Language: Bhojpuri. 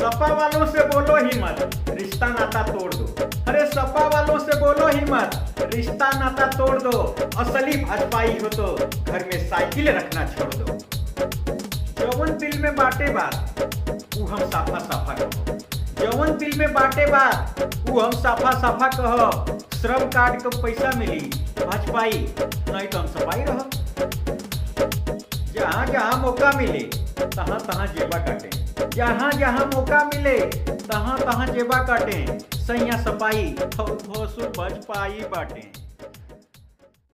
सपा वालों से बोलो ही मत रिश्ता नाता तोड़ दो अरे सपा वालों से बोलो ही मत रिश्ता नाता तोड़ दो असली भाजपाई हो तो घर में साइकिल रखना छोड़ दो जवन दिल में बाटे बात ऊ हम साफा साफा कहो जवन दिल में बाटे बात ऊ हम साफा साफा कहो श्रम कार्ड का पैसा मिली भाजपाई नहीं तो हम सफाई रहो जहाँ जहाँ मौका मिले तहाँ तहाँ जेबा काटे जहाँ जहाँ मौका मिले तहाँ तहाँ जेबा काटे सैया सपाई भसुर भाजपाई बाटे